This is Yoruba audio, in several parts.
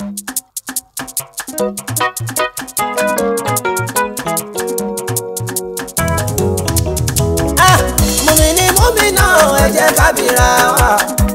Ah, mùmíní múmínà ẹ jẹ́ ká bìíra wa.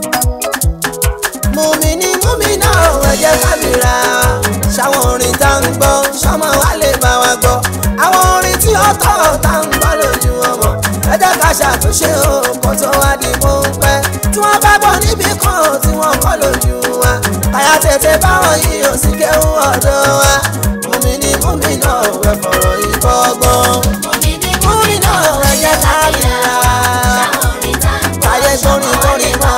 mùmíní múmínà ẹ jẹ́ ká bìíra wa. ṣáwọn orin tá ń gbọ́ ṣọmọ wa lè bá wa gbọ́. àwọn orin tí ó tọ́ tá ń gbọ́ lójú ọmọ. ẹ jẹ́ ká ṣàtúnṣe o kó tó wá di mú pẹ́. tí wọ́n bá bọ̀ níbì kan tí wọ́n kọ́ lójú wa. àyà tètè báwọn yìí ò sì kéwù ọ̀dọ́ wa. mùmíní múmínà ẹ fọ̀rọ̀ yìí kọ́gbọ́n. múmínà ẹ jẹ́ ká bìíra wa. Ayé sórí torí náà.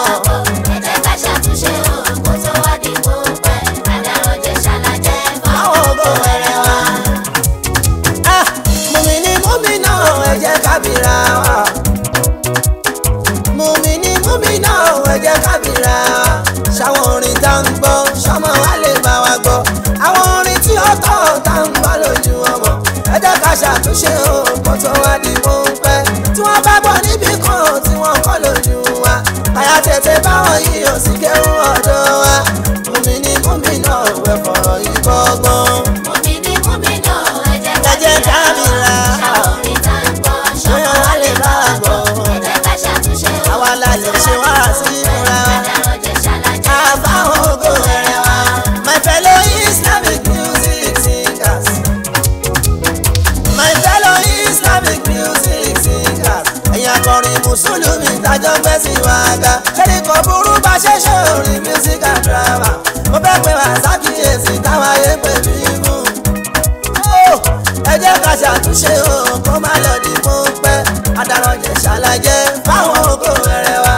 Àwọn ògo wẹ̀rẹ̀ wa. Ah, Mùmíní múmínà ẹ jẹ́ ká bìíra wa. Mùmíní múmínà ẹ jẹ́ ká bìíra wa. Ṣáwọn orin tá ń gbọ́, ṣọmọ wa lè bá wa gbọ́. Àwọn orin tí ó tọ́ tá ń gbọ́ lójú ọmọ. Ẹ jẹ́ ká ṣàtúnṣe o, kó tó wá di mú pẹ́. Tí wọ́n bá bọ̀ níbì kan tí wọ́n kọ́ lójú wa. Àyà tètè báwọn yìí ò sì kéwù ọ̀dọ́ wa. Mùmíní múmínà ẹ fọ̀rọ̀ yìí kọ́gbọ́n. Ẹ jẹ́ ká bìíra. Ṣọyàn wa lè bá wa gbọ́. Àwa la lè ṣe wá sí ìmúra wa. Àbáwọn ògo rẹ̀ wá. My fellow Islamic music singers. My fellow Islamic music singers. Ẹ̀yin akọrin Mùsùlùmí tájọ́ fẹ́ sí wa ga. Ṣẹ́ni kò burú bá ṣe ṣe orin music and drama. Mo fẹ́ pe wá sákìyèsí táwọn ayé pè mí mú. Ó, Ẹ jẹ́ ká ṣàtúnṣe o, kó má lọ di mú pẹ́. Adarànjẹ ṣàlàyé fáwọn ògo rẹ̀ wá.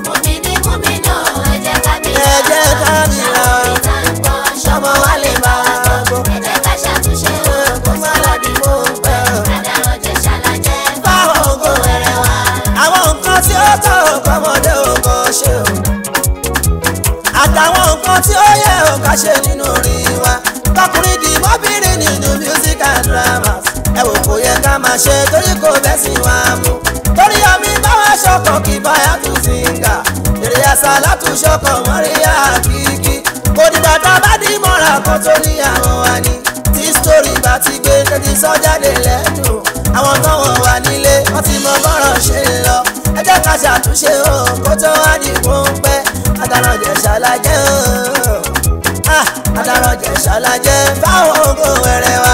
Ẹ jẹ́ ká bìíra o. Ṣọmọ wa lè bá wa gbọ́. Kó má lọ di mú pẹ́ o. fáwọn ògo rẹ̀ wá. àwọn nǹkan tí ó tọ́ ọmọdé ò kàn ṣe o. àtàwọn nǹkan tí ó yẹ ò ká ṣe nínú orin wa. tọkùnrin di mọ́bìnrin nínú music and dramas. ẹ wò kò yẹ ká máa ṣe torí kò bẹ́ sí wa mú. torí omi báwa ṣọkàn kì báyà tún sìngà. èrè àṣà látúnṣọkàn mọ́ríyá kìkì. kò dìgbà tá a bá dì mọ́ra kan tó ní àwọn wa ni. tí sítórì bá ti gbé tẹ́tí sọ́jáde lẹ́dùn. àwọn táwọn wà nílé wọ́n ti mọ bọ́rọ̀ ṣe ń lọ. ẹ jẹ́ ká ṣàtúnṣe o kó tó wá di pọ́ńpẹ́. adarànjẹ ṣàlàjẹ́ o. Ah, adarànjẹ ṣàlàjẹ́ fáwọn ògo wẹ̀rẹ̀ wa.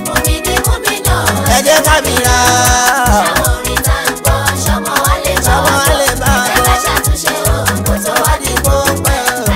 ẹ jẹ́ ká mìíràn. Ṣọmọ wa lè bá a gbọ́. Kó tó wá di pọ́ńpẹ́.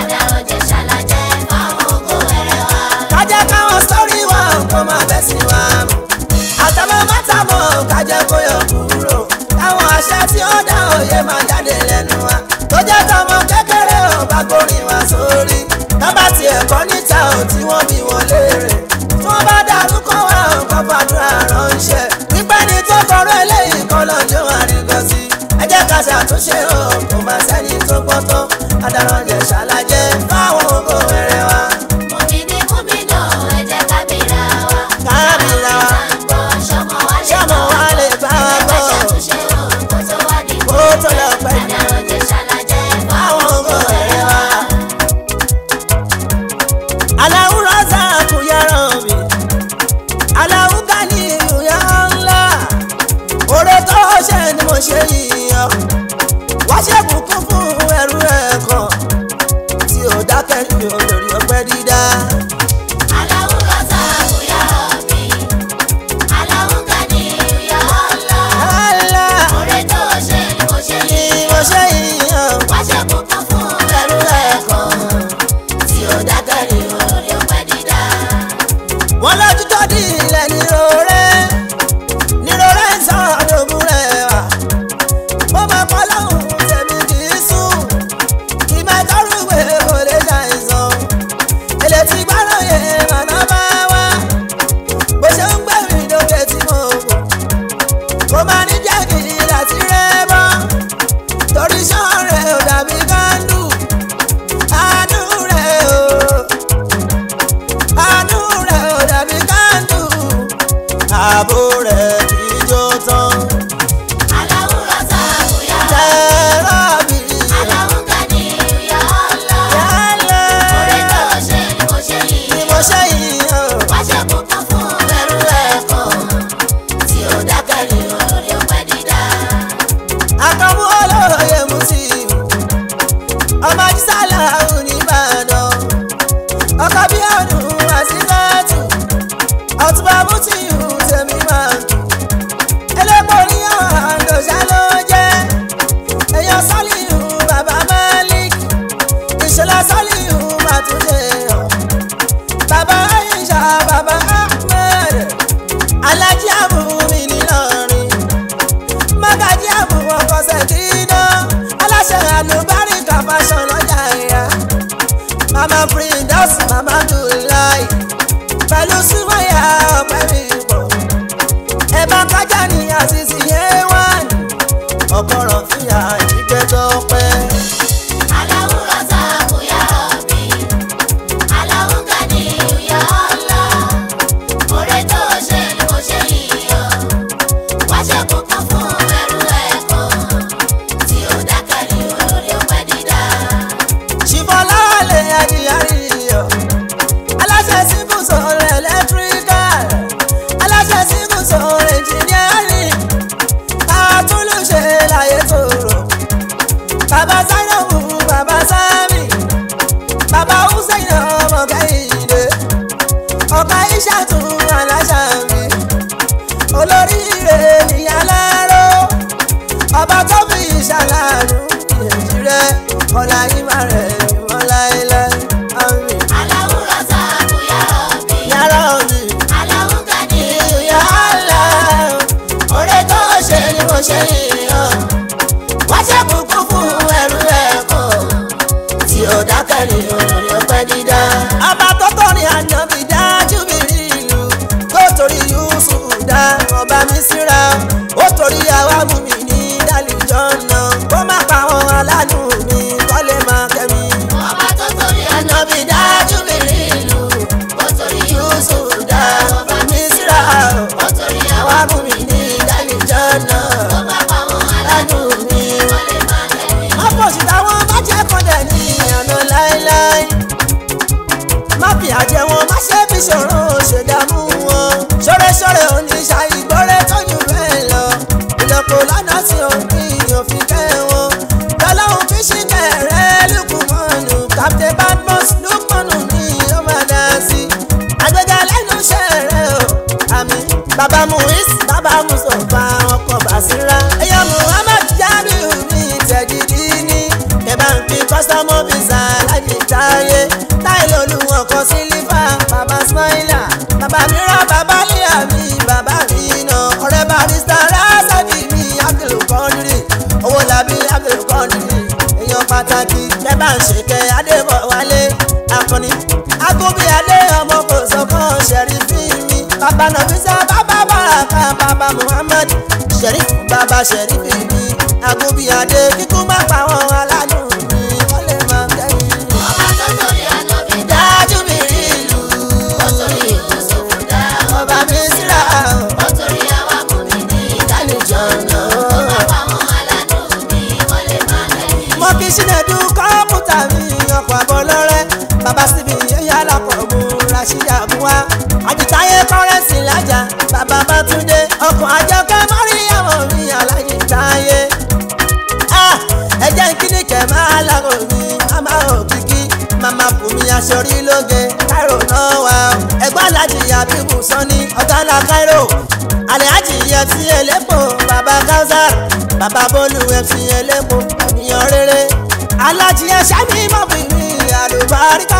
kájẹ́ káwọn sórí wa kó máa bẹ́ sí wa mú. àtàwọn mátàmọ́ kájẹ́ kó yọ kúrò. táwọn àṣẹ tí ó dá òye máa jáde lẹ́nu wa. tó jẹ́ tọmọ kékeré ò bá gbórin wa sórí. tọ́ba ti ẹ̀kọ́ níta ò tí wọ́n bí wọn léèrè. tí wọ́n bá dárúkọ wa ò kọ́ fàdúrà ránṣẹ́. pípẹ́ ni tó kọrọ eléyìí kan lọ́jọ́ àrígbọ́ sí. ẹ jẹ́ ká ṣàtúnṣe o kò má sẹ́ni tó gbọ́ tán. adarànjẹ ṣàlàjẹ fáwọn ògo rẹ̀ wa. kábìrà wa ṣọmọ wa lè bá wa gbọ́. kó tó lọ pẹ́ jù. fáwọn ògo rẹ̀ wa. aláwù rọ́ṣà kò yára mi. aláwù gani ìyá ńlá. oore tó ṣe ni mo ṣe yíyan. wá ṣe bùkún fún ẹrú ẹ̀ kan. tí ò dákẹ́ ní olórí ọpẹ́ dídá. ńlá ni mo ṣe yíyan. ẹrú ẹ̀ kan. tí ò dákẹ́ ní wọ́n lójú tó di ilẹ̀ nírọ̀rẹ́ nírọ̀rẹ́ ń sọ àdógún rẹ̀ wá. mo máa kọ́ lọ́hùn tẹ̀mí kì í sùn kì í máa tọ́rù ìwé kò lè ṣàìsàn. èlé tí gbọ́dọ̀ yẹ màmá bá wá bó ṣe ń gbẹ̀mí lókè tí mo wò. kó máa ní jẹ́ kí láti rẹ́ bọ́ torí sàn rẹ̀ ò dàbí kándù àánú rẹ̀ o àánú rẹ̀ ò dàbí ká ọ̀túnba mútìyù tèmi máa dùn elépo níyàn àǹdọ̀ṣà ló jẹ́ èèyàn sálíù bàbá malik ìṣẹ̀lẹ̀ sálíù màtúndé ọ̀ bàbá aisha bàbá ahmed alájí àbúmi nílọrin mágàjí àbú ọkọ̀ sẹ̀kínà aláṣẹ àlùbáríkà fashion lọ́jà ẹ̀yà mama prindas mama dulai pẹ̀lú súnmọ́yà ọ̀pẹ́ mi bọ̀ ẹ̀bá kájà ní àṣìṣe yẹn wá ní ọ̀pọ̀rọ̀ fìyà ìgbẹ́ tó pẹ́. aláwùrọ̀ ta kò yára mi aláwùgá ni ìyá ọ̀la oore tó ṣe ni mo ṣe yíyọ wá ṣe kókó fún ẹrú ẹ̀kọ́ tí ó dákẹ́ ní olórí ọpẹ́ dídá. ṣìbọ̀lá lè adìyàrí yọ aláṣẹ síbù sọ̀rọ̀ ẹlẹ́tíríkàl aláṣẹ síbù sọ̀rọ̀ ẹnjìníárì àtúnlùṣe láyé tòrò bàbá sáyẹ̀wò bàbá sámi bàbá húsẹ̀yìn ọmọ kẹ́hìndé ọ̀gá ìṣàtún aláṣà mi olóríire nìyá láró ọba tó fi ìṣàlànà ìyẹ̀jì rẹ ọ̀la ìmọ̀ rẹ̀ ìwọ̀n láéláé àmì aláwùrọ̀ ta kò yára mi yàrá òní aláwùgá ni ìyá àlá oore tó ṣe ni mo ṣe yíyan wá ṣe kúkú fún ẹrú ẹ̀kọ́ tí ó dákẹ́ ní olórí ọpẹ́ dídá. ọba tó tọrin àyànbí dájú mi rí ìlú tó torí yusuf dá ọba mi síra ó torí àwa mú mi ní dálíjọ́ náà kó má pa àwọn aláàánú mi kọ́lé máa kẹ́mi. ọba tó torí àyànbí dájú mi rí ìlú ó torí yusuf dá ọba mi síra ó torí àwa àwa mú mi ní dálíjọ́ ó náà bá pa wọn aláàánú mi. wọ́n lè máa tẹ̀lé. opposite àwọn má jẹ́ kọ́ndẹ̀ ní ìyànà láéláé má fi àjẹ wọn má ṣe fi ṣòro ṣèdààmú wọn ṣọ́rẹ́ṣọ́rẹ́ oníṣà ìgbọ́rẹ́ tọ́jú bẹ́ẹ̀ lọ ìlọ́po lọ́nà tí òfin òfin kẹ́ wọn lọ́lọ́run fi ṣì kẹ̀rẹ́ lukumọ́nù captain badmus lukumọ́nù ní ó máa dá sí àgbẹ̀gà lẹ́nu iṣẹ́ rẹ̀ o àmì bàbá muhis bàbá musofa ọkọ̀ bàṣírà ẹ̀yọ́ muhammad jamiu ní tẹ̀gídì ní ẹ̀bá ń fi kọ́sọ́mọ́ visa láti táyé táyé lólu ọkọ̀ sílífà bàbá smaila bàbá mìíràn bàbá líyà mi bàbá mi nà ọ̀rẹ́ barista rásàdì mi abdulkadiri owó làbí abdulkadiri èèyàn pàtàkì lẹ́bà ń ṣèkẹ́ adébọ̀wálé akọni agobi adé ọmọ kò sọkàn ṣẹ̀rífì mi bàbá nàfíṣà bàbá bàràkà bàbá muhammad ṣẹ̀rífù bàbá ṣẹ̀rífì mi agobi adé kíkú má pa wọn aláàánú mi wọ́n lè máa kẹ́yìn. ọba tó torí ànábì dá dájú mi rí ìlú ó torí Yusuf dá ọba mi síra ó torí àwa mú mi ní ìdánìjọ náà. ó bá pa wọn aládùn mi wọ́n lè máa tẹ̀lé. mo kì í ṣínedu kọ́mpútà mi ọkọ̀ àbọ̀ lọ́rẹ́ bàbá síbi yẹ́yẹ́ alákọ̀ọ́mù rashida buwa àjìtáyé kọ́rẹ́nsì lájà bàbá bátúndé ọkọ̀ àjọkẹ́ mọ́ríyàwó mi alájìtáyé ẹ jẹ́ kíní kẹ̀ máa lágò mi màmá òkìkí màmá bùnmi aṣọrí lóge káírò náà wà ó ẹgbẹ́ alájì àbíbù sọ́ni ọ̀gá káírò àlẹ́hájì fc elépo bàbá kausar bàbá bólú fc elépo ènìyàn rere alájì ẹ̀ṣẹ́ mi mọ̀ bí mi àlùbáríkà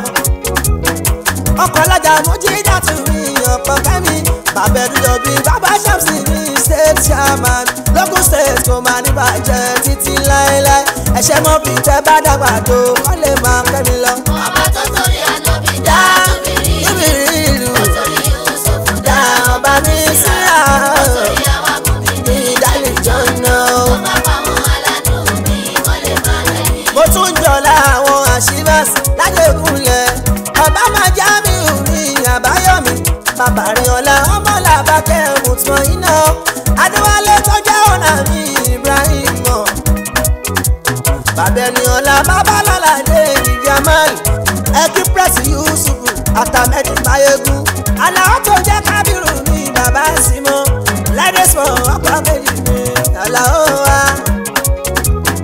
ọkọ̀ alájà mojí dàtú mi ọkọ̀ kẹ́mi bàbẹ̀dúdọ̀ bíi bàbá ṣàmùsì mi state chairman local state kò máa ní bàjẹ́ títí láéláé ẹ̀ṣẹ̀ mọ́ bí tẹ́ bá dàgbà tó wọ́n lè máa kẹ́mi lọ. ọba tó torí ànábì dá tóbi rí níbi rí ìlú ó torí Yusuf dá ọba mi síra ó torí àwa mú mi ní ní ìdálẹ́jọ́ náà. ó bá pa wọn aládùn mi wọ́n lè máa tẹ̀lé. mo tún jọlá àwọn àṣìbáṣ lájẹkùnlẹ̀ ọba máa já mi ò ní àbáyọ̀mí bàbá rẹ̀ ọ̀la ọmọ làbákẹ́ mùtùmọ̀ iná adéwálé tó jẹ́ ọ̀nà mi ibrahim mọ̀ bàbá ẹni ọ̀la bàbá lálàdé ìjàmálì ẹkí pírẹ́sì yusufu àtàmẹ́dì báyégún aláwọ̀ tó jẹ́ kábírù ní bàbá símọ́ lẹ́dẹ̀sọ̀ ọkọ̀ méjì ní àlàó wa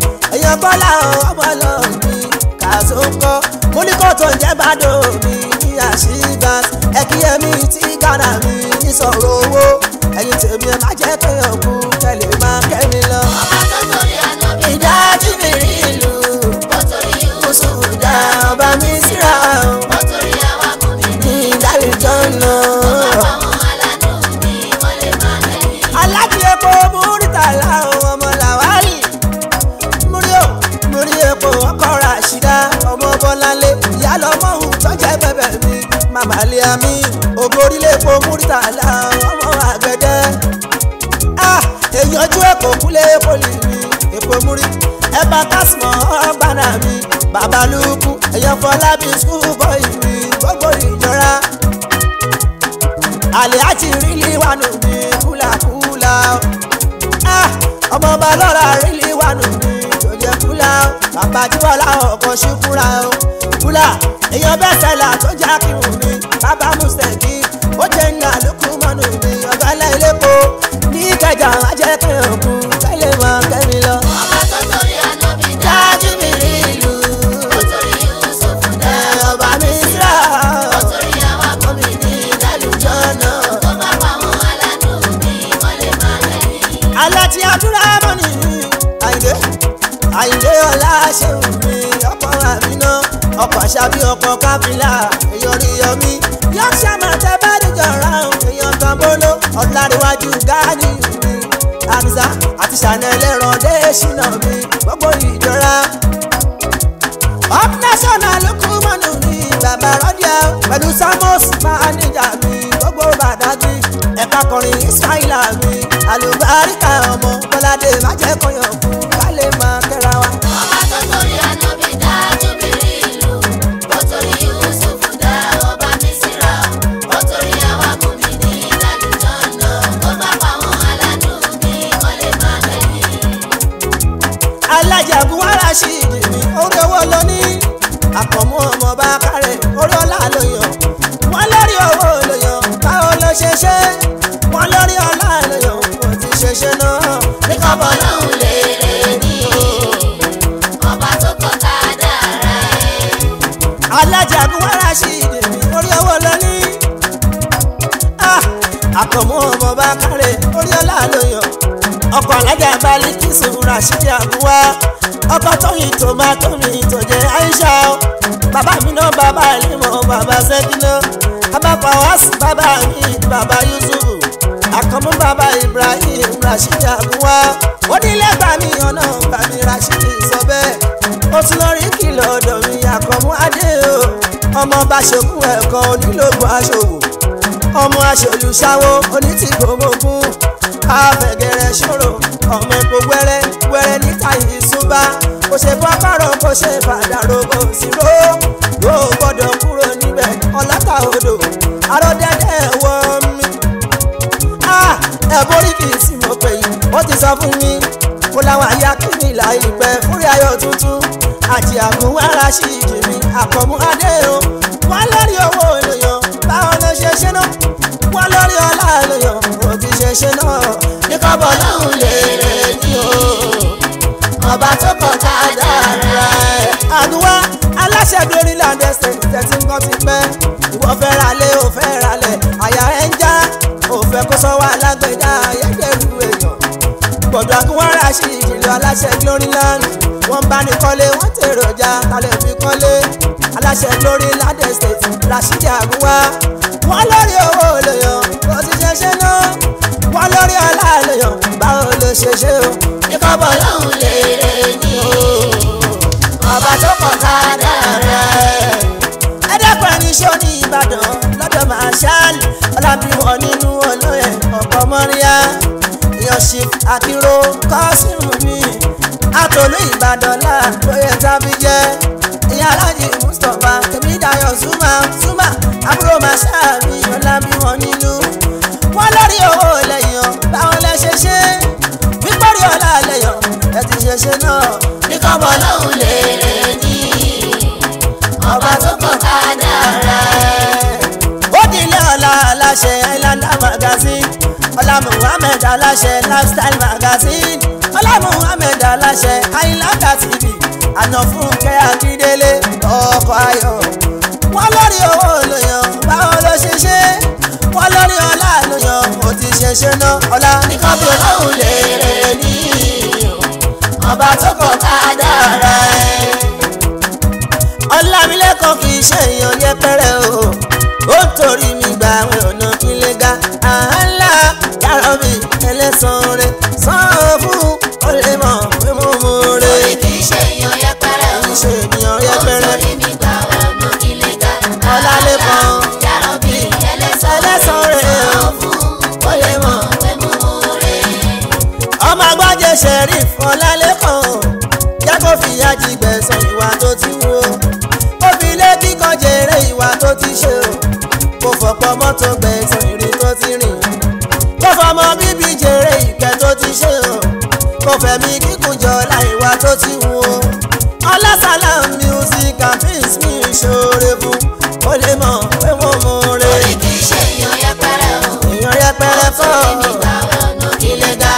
èèyàn bọ́lá ọmọ lọ mi kàṣó ń kọ́ mo ní kó tó ń jẹ́ bàdó mi ní àṣìbá ẹkíyẹmí tí gánà mi ìsọ̀rọ̀ owó ẹ̀yin tèmi ẹ má jẹ́ kéèyàn kú kẹ́lẹ́ máa kẹ́mi lọ. ọba tó torí ànábì ìdájí mi rí ìlú ó torí Yúsúfù kùsùn dá ọba mi síra ó torí àwa kò ní ní ìdálẹ́jọ́ náà. àwọn aládùn ní wọlé máa lẹ́yìn. alájí epo múrítà láwọn ọmọ làwálì múrí o múrí epo ọkọ ràṣídá ọmọ bọláńlé ìyá lọmọ òun tọjá bẹbẹ mi màmá lé àmì ògbórílẹ̀ epo múrítà láwọn ọmọ àgbẹ̀dẹ ah èèyàn ojú ẹ̀kọ́ kúlẹ̀ epo lè mi epo múrí ẹ̀bà kásìmọ̀ ọgbàna mi bàbá lukú èèyàn fọlábí skul bọ́ì mi gbogbo ìjọra àlè àti rílì wà nù mí kúlàkúlà o. Ah, ọmọ ọba lọ́ra rílì wà nù mí tó jẹ́ kúlà o. bàbá tí wọ́n láwọn ọkọ̀ sí kúra o. kúlà èèyàn bẹ́ẹ̀ sẹ́là tó já kírun mi bàbá mùsẹ̀kì ó jẹ́ ní àlùkù mọ́nù mi ọ̀gá lẹ́lẹ́kọ̀ọ́ ní ìkẹjà ajẹ́kẹ̀yàn kú kẹ́lẹ́ mọ́ kẹ́mi lọ. ọba tó torí ànábì dá dájú mi rí ìlú ó torí Yúsúfù dá ẹ̀ ọba mi síra ó torí àwa kò ní ní ìdálùjọ́ náà tó bá pa àwọn aládùn ní wọlé máa lẹ́yìn. aláti àdúrà mọ́nì àyìndé àyìndé ọ̀la ṣeun mi ọkọ̀ àmínà ọkọ̀ àṣàbí ọkọ̀ káfíńlà èèyàn rí yọmí yóò ṣàmà tẹ bá dìjọ ráhùn èèyàn kan bóló ọ̀làríwájú gáàdì mi àmìsà àti ṣànẹ́lẹ̀ rọ̀dé ṣìnà mi gbogbo ìjọra up national ló kú mọ́nù mi bàbá rọ́díà pẹ̀lú samos máníjà mi gbogbo bàdágì ẹ̀ka kọrin ismaila mi àlùbáríkà ọmọ bọ́ládé májẹ́ kọyàn fún kálé máa kẹ́ra wa. ọba tó torí ànábì dá júbìrì ìlú ó torí Yúsúfù dá ọba mísírà ó torí àwa kò ní ní ìdálùjọ́ náà tó bá pa àwọn aládùn ní wọlé máa lẹ́yìn. alájàgún wàrà sí ìdí mi orí owó ló ní àkànmú ọmọ bá kárẹ̀ orí ọlá ló yàn wọ́n lórí owó ló yàn báwo ló ṣe ṣe wọ́n lórí ọlá ló yàn kò ti ṣe ṣe náà. bí kọ́bọ̀ lọ́hùn lè rè ní ọba tó kọ́ ká dára ẹ̀. alájàgún wàrà sí ìdí mi orí owó ló ní. Ah, àkànmú ọmọ bá kárẹ̀ orí ọlá ló yàn ọkọ̀ alájà balẹ̀ kí sùúrù àṣírí àbúwá ọkọ̀ tóyìn tòmátò mi tó jẹ́ Aisha o. bàbá mi náà bàbá ìlímọ̀ bàbá sẹ́kínà bàbá fawasi bàbá mi bàbá Yusufu àkànmú bàbá Ibrahim Rashidi àbúwá onílé gbà mí ọ̀nà gbà mí Rashidi sọ bẹ́ẹ̀ ó tún lọ rí kìlọ̀ ọ̀dọ̀ mi àkànmú adé o ọmọ bá ṣokùn ẹ̀kọ́ onílògùn aṣòwò ọmọ aṣòlùṣàwò onítìgbòmógún àfẹ̀gẹ̀rẹ̀ ṣòro ọmọ epo wẹ́rẹ́ wẹ́rẹ́ níta ìṣúbà kò ṣe fọ́kàrọ̀ kò ṣe fàdàrọ̀ kò sí ró yóò gbọ́dọ̀ kúrò níbẹ̀ ọ̀làkà odò àròdẹ́dẹ́ wọ́n mi. ẹ borí kì í sì mọ̀ pé yìí ó ti sọ fún mi kó láwọn àyà kìíní ìlà ìpẹ́ fúri ayọ̀ tuntun àti àmúwárà sí ìjìnlẹ̀ àkọ́mú adé o wọ́n lórí owó ènìyàn báwọn ló ṣe ṣe náà wọ́n lórí ọlá ènìyàn kò ti ṣe ṣe náà ní kọ́bọ̀ lọ́hùn lè rè ní o ọba tó kọ̀ ká dára ẹ̀. àdúrà aláṣẹ dorí landẹ state tẹ̀sí nǹkan ti pẹ́ ìwọ fẹ́ ra lé o fẹ́ ra lẹ̀ àyà ẹ̀ ń já o fẹ́ kó sọ wà lágbèdá ayédèrú èèyàn gbọ̀dọ̀ àkúnwárà sí ìjìnlẹ̀ aláṣẹ glory land wọ́n bá ní kọ́lé wọ́n tèròjà kalẹ̀ fi kọ́lé aláṣẹ glory land estate rasidi àgúnwá wọ́n lórí owó lèèyàn kò ti ṣe ṣe náà wọ́n lórí ọlá lèèyàn báwo ló ṣe ṣe o ìkọ́bọ̀ lọ́hùn lè rè ní ọba tó kọ̀ ká dára ẹ̀. ẹ dẹ́kun ẹni ṣó ní ìbàdàn lọ́dọ̀ màṣáàlì ọlábíwọ̀ nínú olóyè ọ̀pọ̀ mọ́ríyá ìyọ̀ṣì àkíró kọ́sìmù mi àtòlú ìbàdàn láàbóyè tábí jẹ́ ìyá alájì mustapha tèmi dayọ̀ zuma zuma àbúrò màṣáàlì ọlábíwọ̀ nínú wọn lórí owó lẹ́yìn ọ̀ báwọn lẹ ṣe ṣe wípórí ọlá lẹ́yìn ẹ ti ṣe ṣe náà ìkọ́bọ̀ lọ́hùn lè rè ní ọba tó kọ̀ ká dára ẹ̀. ó di ilé ọ̀la aláṣẹ islander magazine ọlá muhammed aláṣẹ lifestyle magazine ọlá muhammed aláṣẹ islander tv àná fún kẹ́ akíndélé ọkọ̀ ayọ̀ wọ́n lórí owó olóyàn ọlá nìkan bí olóhùn lè rè ní ọba tó kọ̀ ká dára ẹ̀. ọlámilẹ́kan kì í ṣe èèyàn yẹpẹrẹ o ó ń torí mi gba àwọn ọ̀nà ilé ga àhálà yàrá mi ẹlẹ́sàn rẹ̀ sàn fún ó lè mọ̀ pé mo mú rẹ̀ Torí kì í ṣe èèyàn yẹpẹrẹ o. kì í ṣe ènìyàn yẹpẹrẹ Torí mi gbà ọ̀nà ilé ga. Ọlálékan. Yàrá bí ẹlẹ́sàn ẹlẹ́sàn rẹ̀ o Sọ fún ó lè mọ̀ pé mo mú rẹ̀. ọmọ agbájẹ sheriff ọlálẹ́kan jẹ́ kó fìyà jí gbẹ̀sán ìwà tó ti wú o ó fi ilé kíkọ́ jèrè ìwà tó ti ṣe o kò fọ̀pọ̀ mọ́tò gbẹ̀sán ìrìn tó ti rìn kò fọmọ bíbí jèrè ìkẹ́ tó ti ṣe o kò fẹ̀mí kíkún jọlá ìwà tó ti wú o ọlásàlá music and films ní ìṣòro fún ó lè mọ̀ pé wọ́n mú rè Torí kì í ṣe èèyàn yẹpẹrẹ o. èèyàn yẹpẹrẹ fọ́ Torí mi gbà ọ̀nà ilé ga.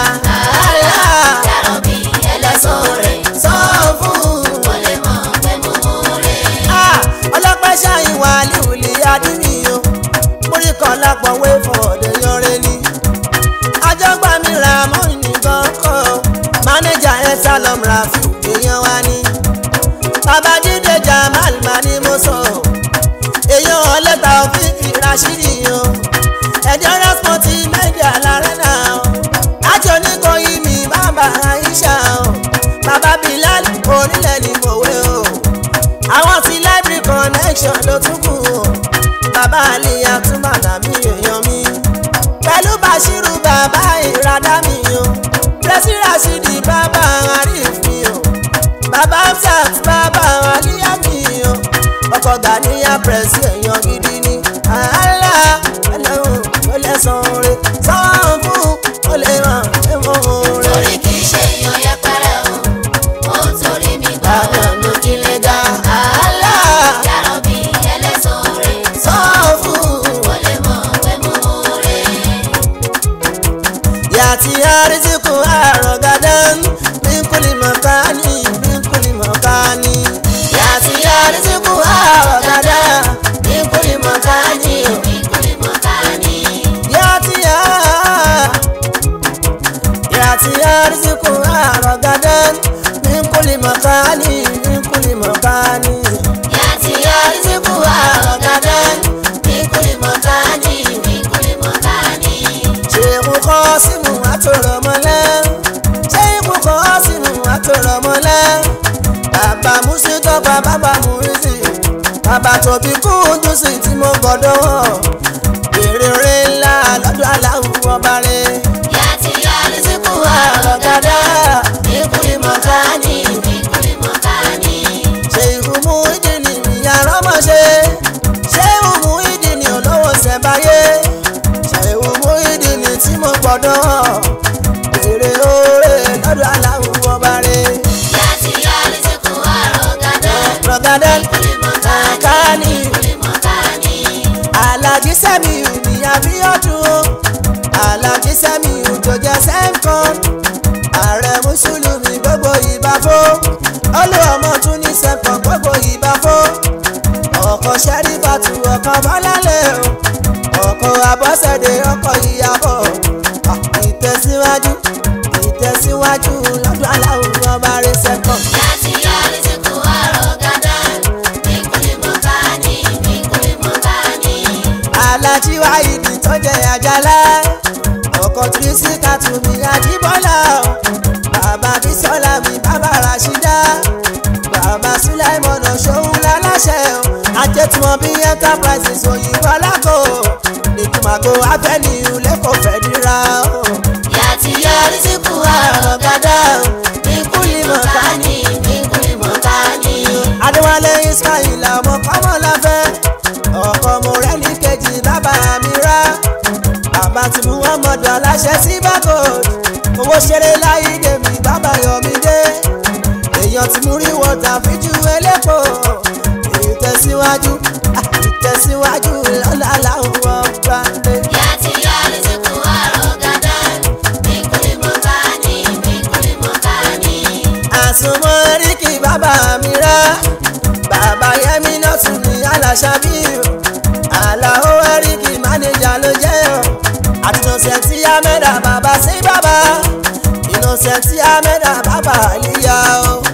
Yàrá bí ẹlẹ́sàn rẹ̀ sọ fún. ó lè mọ̀ pé mo mú rẹ̀. Ah, ọlọ́pẹ́ ṣáyìn wà líwìlì adúmíyàn múrí kan lápọ̀ wé fún ọ̀dẹ̀ yanre ni. àjọgbá mi ra mọ́rin nìkan kọ́ mánéjà ẹ̀ sálọm rafiu èèyàn wa ni. bàbá jíde jamal ma ni mo sọ èèyàn ọlẹ́ta òfìfì rashidi yan ẹ̀jẹ̀ rẹ́spọ̀tì mẹ́jà lárẹ́ náà àjọ oníkọ̀yí mi bàbá aisha bàbá bilal onílẹ̀ ni mòwe o àwọn ti library connection ló tún kù o bàbá àlìyá tún bàtà mí èèyàn mi pẹ̀lú bashiru bàbá ìradá mi o pẹ̀sì rasidi bàbá arif mi o bàbá amsat bàbá àlìyá mi o ọkọ̀ gàníyà pẹ̀sì èèyàn gidi ni àhálà ẹlẹ́hùn ó lẹ́sàn-án rẹ̀ sọ́ọ̀n fún ó lè ràn ẹ̀wọ̀n rẹ̀. Torí kì í ṣe èèyàn yẹpẹrẹ o. Ó torí mi gbà ọ̀nà ilé ga. àhálà Yàrá bí ẹlẹ́sàn rẹ̀ sọ́ọ̀n fún. ó lè mọ̀ pé mo mú rẹ̀. yàtí àrísìkò àrọ̀gádán bínkùlì mọ̀kání bínkùlì mọ̀kání. yàtí àrísìkò àrọ̀gádán bínkùlì mọ̀kání. Ìkúlẹ̀ mọ̀kání. yàtí à yàtí àrísìkò àrọ̀gádán bínkùlì mọ̀kání bínkùlì mọ̀kání. Yàtí àrísìkò àrọ̀gádán. Ìkúlẹ̀ mọ̀kání. Ìkúlẹ̀ mọ̀kání. ṣéèkù kọ́ símù àtòrọ̀mọ́lẹ́ ṣéèkù kọ́ símù àtòrọ̀mọ́lẹ́ bàbá musitọ́pá bàbá murisi bàbá tóbi kúndùn sí tí mo gbọ́dọ̀ wọ̀ èrè ńlá lọ́dọ̀ aláwọ̀ ọba rẹ̀ Yàtí àrísìkò àrọ̀gádá Ìkúlẹ̀ mọ̀kání. Ìkúlẹ̀ mọ̀kání. ṣéèkù mú ìdí ni ìyàrá ọmọ ṣe ṣéèkù mú ìdí ni olówó ṣẹ̀báyé ṣéèkù mú ìdí ni tí mo gbọ́dọ̀ wọ̀ èrè oore lọ́dọ̀ aláwọ̀ ọba rẹ̀. Yàtí àrísìkò àrọ̀gádán. Rọ̀gádán Ìkúlẹ̀ mọ̀kání. Kání Ìkúlẹ̀ mọ̀kání. Àlàjí Sẹ́mi ní Abíọ́dún o. Àlàjí Sẹ́mi tó jẹ́ Sẹ́ńkọ́n. Ààrẹ Mùsùlùmí gbogbo ìbáfó. Olú ọmọ tún ní Sẹ́ńkọ́n gbogbo ìbáfó. Ọkọ̀ Ṣẹ́rífàtù ọkọ̀ Bọ́lálẹ̀ o. Ọkọ̀ Abọ́sẹ̀dé ọkọ̀ ìyàbọ̀. Ìtẹ̀síwájú ìtẹ̀síwájú lọ́dún aláwọ̀ ọba rẹ̀ Sẹ́ńkọ́n. Yàtí àrísìkò àrọ̀gádán. Ìkúlẹ̀ mọ̀kání. Ìkúlẹ̀ mọ̀kání. alájí wáyìdì tó jẹ àjàlá ọkọ tírísì kàtúmí àjíbọ́lá o. bàbá bísọ́lá mi bàbá rashida bàbá sulaimọ̀nà ṣòun láláṣẹ o. ajẹ́tùmọ̀ bí enterprises òyìnbó alákò nìkùmàgò avenue lẹ́kọ̀ọ́ fẹ́díra o. Yàtí àrísìkò àrọ̀gádá o. Ìkúlẹ̀ mọ̀kání. Ìkúlẹ̀ mọ̀kání. adéwálé ismaila ọmọ kọ́mọláfẹ́ ọkọ mo rẹ́ ní kejì bàbá mi rá bàbá tí muhammadu aláṣẹ sí bákò owó ṣeré láyé dèmi bàbá yọmí dé èèyàn tí mú rí wọ́tà fíjú elépo ìtẹ̀síwájú ah, ìtẹ̀síwájú lọ́la làwọn ọba dé. Yàtí àrísìkò àrọ̀gádán. Ìkúlẹ̀ mọ̀kání. Ìkúlẹ̀ mọ̀kání. àsùnmọ́ ríkì bàbá mi rá bàbá yẹmi náà tún ní aláṣà bí o àlàó ẹríkì mánéjà ló jẹ́ o àtúnṣe innocent amẹ́dà bàbá sí bàbá innocent amẹ́dà bàbá àlìyá o.